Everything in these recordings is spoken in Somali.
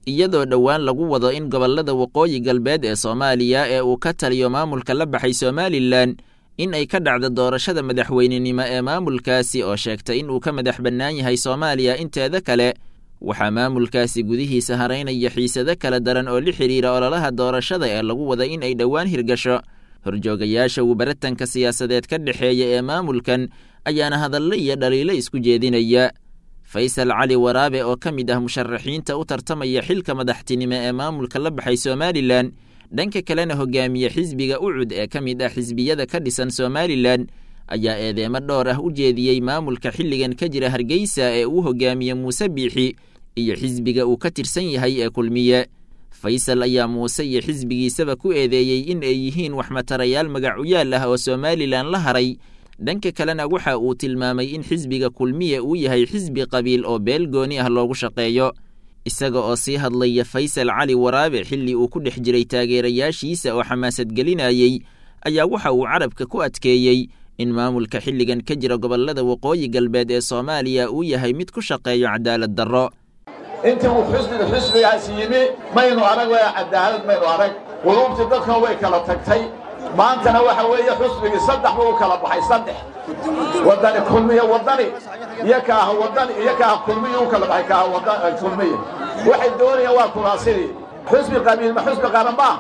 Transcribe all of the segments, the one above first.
iyadoo dhowaan lagu wado in gobollada waqooyi galbeed ee soomaaliya ee uu ka taliyo maamulka la baxay somalilan in ay ka dhacdo doorashada madaxweynenimo ee maamulkaasi oo sheegtay in uu ka madax bannaan yahay soomaaliya inteeda kale waxaa maamulkaasi gudihiisa haraynaya xiisado kala daran oo la xidhiira ololaha doorashada ee lagu wada in ay dhowaan hirgasho horjoogayaasha uu baratanka siyaasadeed ka dhexeeya ee maamulkan ayaana hadallo iyo dhaliilo isku jeedinaya faysal cali waraabe oo ka mid ah musharaxiinta u tartamaya xilka madaxtinimo ee maamulka la baxay somalilan dhanka kalena hogaamiye xisbiga ucud ee ka mid ah xisbiyada ka dhisan somalilan ayaa eedeemo dhowr ah u jeediyey maamulka xilligan ka jira hargeysa ee uu hogaamiye muuse biixi iyo xisbiga uu ka tirsan yahay ee kulmiye faysal ayaa muuse iyo xisbigiisaba ku eedeeyey in ay yihiin waxmatarayaal magacuyaal ah oo somalilan la haray dhanka kalena waxa uu tilmaamay in xisbiga kulmiye uu yahay xisbi qabiil oo beel gooni ah loogu shaqeeyo isaga oo sii hadlaya faysal cali waraabe xilli uu ku dhex jiray taageerayaashiisa oo xamaasad gelinayey ayaa waxa uu carabka ku adkeeyey in maamulka xilligan ka jira gobollada waqooyi galbeed ee soomaaliya uu yahay mid ku shaqeeyo cadaalad darro intii uu xusbiga xusbigaasi yimi maynu arag waa cadaalad maynu arag quluubtii dadkan way kala tagtay maantana waxa weeye xusbigii saddex buu u kala baxay saddex wadani kulmiye wadani iyo kaaha wadani iyo kaaha kulmiye u kala baxay kaaha wadani kulmiye waxay doonayaan waa kuraasidii xusbi qabiil ma xusbi qaran baa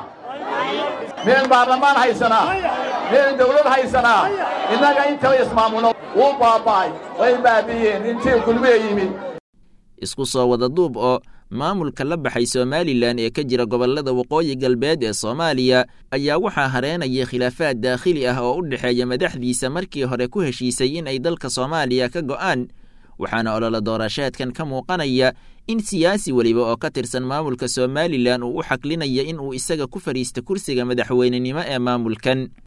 miyaynu baarlamaan haysanaa miyaynu dawlad haysanaa innaga intaba ismaamulo wuu baaba'ay way baabiyeen intii kulmiye yimid isku soo wada duub oo maamulka la baxay somalilan ee ka jira gobollada waqooyi galbeed ee soomaaliya ayaa waxaa hareenaya khilaafaad daakhili ah oo u dhexeeya madaxdiisa markii hore ku heshiisay in ay dalka soomaaliya ka go'aan waxaana ololo doorasheedkan ka muuqanaya in siyaasi weliba oo ka tirsan maamulka somalilan uu u xaklinaya in uu isaga ku fadhiista kursiga madaxweynenimo ee maamulkan